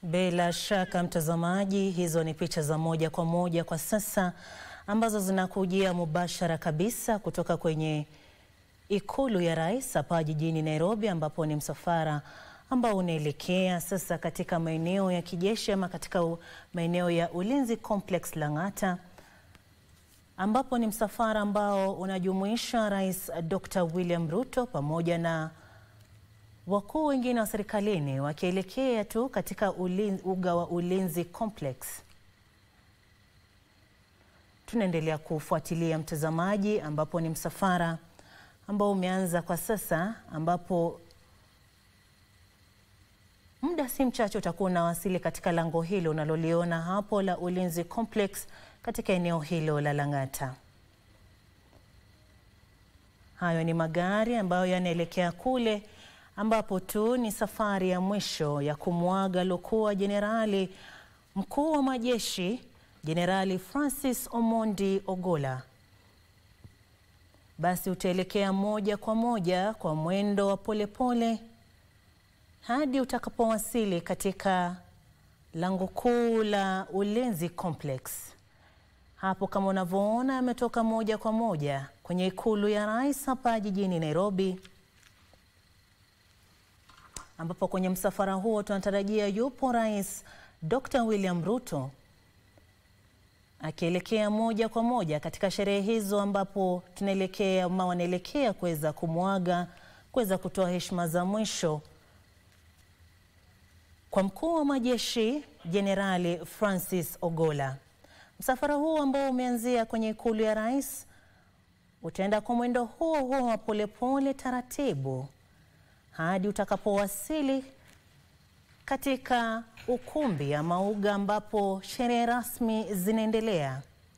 Bila shaka mtazamaji, hizo ni picha za moja kwa moja kwa sasa ambazo zinakujia mubashara kabisa kutoka kwenye ikulu ya rais hapa jijini Nairobi, ambapo ni msafara ambao unaelekea sasa katika maeneo ya kijeshi ama katika maeneo ya Ulinzi Complex Lang'ata, ambapo ni msafara ambao unajumuisha Rais Dr. William Ruto pamoja na wakuu wengine wa serikalini wakielekea tu katika ulinzi, uga wa Ulinzi Complex. Tunaendelea kufuatilia mtazamaji, ambapo ni msafara ambao umeanza kwa sasa, ambapo muda si mchache utakuwa unawasili katika lango hilo unaloliona hapo la Ulinzi Complex katika eneo hilo la Lang'ata. Hayo ni magari ambayo yanaelekea kule ambapo tu ni safari ya mwisho ya kumwaga aliokuwa jenerali mkuu wa majeshi Jenerali Francis Omondi Ogolla. Basi utaelekea moja kwa moja kwa mwendo wa polepole hadi utakapowasili katika lango kuu la Ulinzi Complex. Hapo kama unavyoona, ametoka moja kwa moja kwenye ikulu ya rais hapa jijini Nairobi ambapo kwenye msafara huo tunatarajia yupo Rais Dr. William Ruto akielekea moja kwa moja katika sherehe hizo, ambapo tunaelekea ama wanaelekea kuweza kumwaga, kuweza kutoa heshima za mwisho kwa mkuu wa majeshi Jenerali Francis Ogolla. Msafara huo ambao umeanzia kwenye ikulu ya rais utaenda kwa mwendo huo huo wa polepole taratibu hadi utakapowasili katika ukumbi ama uga ambapo sherehe rasmi zinaendelea.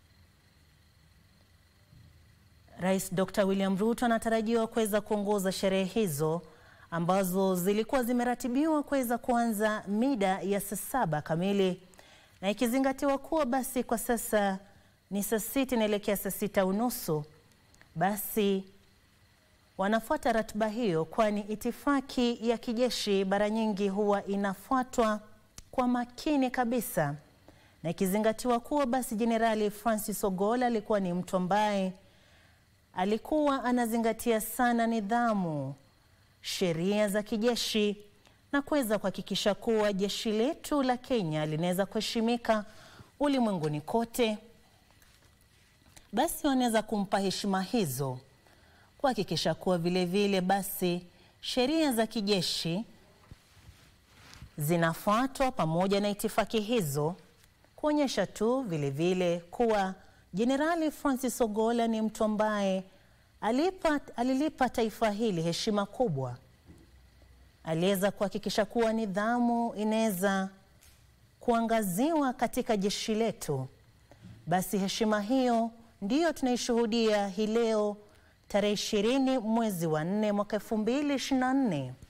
Rais Dr. William Ruto anatarajiwa kuweza kuongoza sherehe hizo ambazo zilikuwa zimeratibiwa kuweza kuanza mida ya saa saba kamili, na ikizingatiwa kuwa basi kwa sasa ni saa sita inaelekea saa sita unusu basi wanafuata ratiba hiyo, kwani itifaki ya kijeshi mara nyingi huwa inafuatwa kwa makini kabisa, na ikizingatiwa kuwa basi Jenerali Francis Ogolla alikuwa ni mtu ambaye alikuwa anazingatia sana nidhamu, sheria za kijeshi na kuweza kuhakikisha kuwa jeshi letu la Kenya linaweza kuheshimika ulimwenguni kote, basi wanaweza kumpa heshima hizo kuhakikisha kuwa vile vile basi sheria za kijeshi zinafuatwa pamoja na itifaki hizo, kuonyesha tu vile vile kuwa Jenerali Francis Ogolla ni mtu ambaye alipa, alilipa taifa hili heshima kubwa. Aliweza kuhakikisha kuwa nidhamu inaweza kuangaziwa katika jeshi letu. Basi heshima hiyo ndiyo tunaishuhudia hii leo tarehe ishirini mwezi wa nne mwaka elfu mbili ishirini na nne